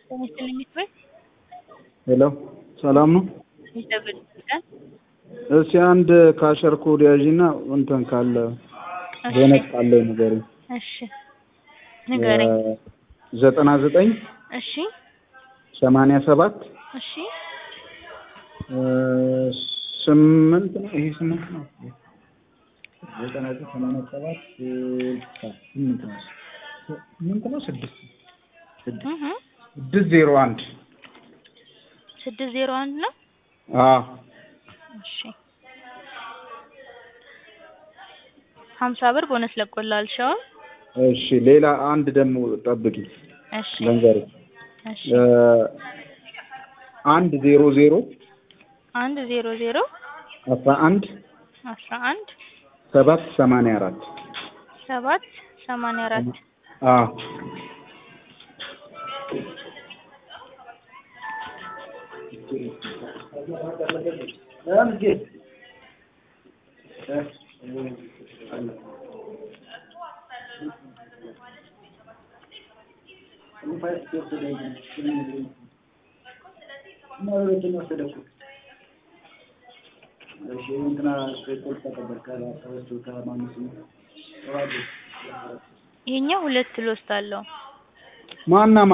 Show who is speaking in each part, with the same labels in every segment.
Speaker 1: ሄሎ ሰላም ነው? እስኪ አንድ ካሸር ኮድ ያዢና እንትን ካለ ቦነስ ካለ ንገሪኝ።
Speaker 2: እሺ ንገረኝ።
Speaker 1: ዘጠና ዘጠኝ
Speaker 2: እሺ
Speaker 1: ሰማንያ ሰባት
Speaker 2: እሺ
Speaker 1: ስምንት ነው። ይሄ ስምንት ነው። ዘጠና ዘጠኝ ሰማንያ ሰባት ስምንት ነው። ስምንት ነው። ስድስት ስድስት
Speaker 2: እህ
Speaker 1: ስድስት ዜሮ አንድ
Speaker 2: ስድስት ዜሮ አንድ ነው።
Speaker 1: አዎ
Speaker 2: እሺ ሀምሳ ብር ቦነስ ለቆልሃል። ሻውን
Speaker 1: እሺ ሌላ አንድ ደግሞ ጠብቂ
Speaker 2: እሺ
Speaker 1: ልንገርሽ
Speaker 2: እሺ
Speaker 1: አንድ ዜሮ ዜሮ
Speaker 2: አንድ ዜሮ ዜሮ
Speaker 1: አስራ አንድ
Speaker 2: አስራ አንድ
Speaker 1: ሰባት ሰማንያ አራት
Speaker 2: ሰባት ሰማንያ አራት
Speaker 1: አዎ
Speaker 2: ይሄኛው ሁለት ሎስት አለው።
Speaker 1: ማናማ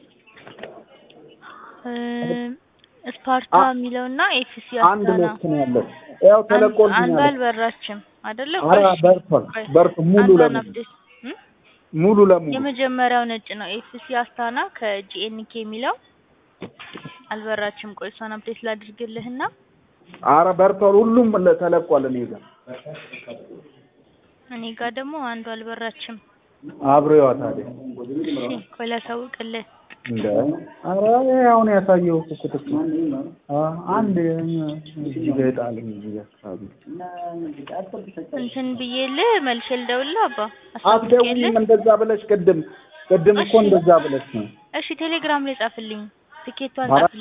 Speaker 2: እም፣ ስፓርታ የሚለውና ኤፍሲ
Speaker 1: አንድ
Speaker 2: አስታና
Speaker 1: ሎስት ነው ያለው። ያው
Speaker 2: አንዱ
Speaker 1: ተለቆልኛል።
Speaker 2: አልበራችም አይደለ?
Speaker 1: ኧረ
Speaker 2: ቆይ፣
Speaker 1: በርቷል
Speaker 2: ቆይ፣
Speaker 1: በርቱ ሙሉ
Speaker 2: አንዷን
Speaker 1: ለሙሉ
Speaker 2: አፕዴት እም?
Speaker 1: ሙሉ ለሙሉ
Speaker 2: የመጀመሪያው ነጭ ነው። ኤፍሲ አስታና ከጂኤንኬ የሚለው አልበራችም። ቆይ እሷን አፕዴት ላድርግልህና
Speaker 1: ኧረ በርቷል። ሁሉም ተለቋል። እኔ ጋር
Speaker 2: እኔ ጋር ደግሞ አንዱ አልበራችም።
Speaker 1: አብሬዋ ታዲያ
Speaker 2: እሺ ቆይ ላሳውቅልህ።
Speaker 1: እንደ ኧረ አሁን ያሳየው እኮ ትክክል አ አንድ እዚህ ጋር የጣለኝ እዚህ ጋር አካባቢ
Speaker 2: እንትን ብዬልህ መልሼ ልደውልልህ አባ
Speaker 1: አትደውይም
Speaker 2: አሳውቄልህ።
Speaker 1: እንደዛ ብለሽ ቅድም ቅድም እኮ
Speaker 2: እሺ።
Speaker 1: እንደዛ ብለሽ ነው
Speaker 2: እሺ ቴሌግራም ላይ ጻፍልኝ፣ ትኬቷን
Speaker 1: ኧረ
Speaker 2: ጻፍልኝ።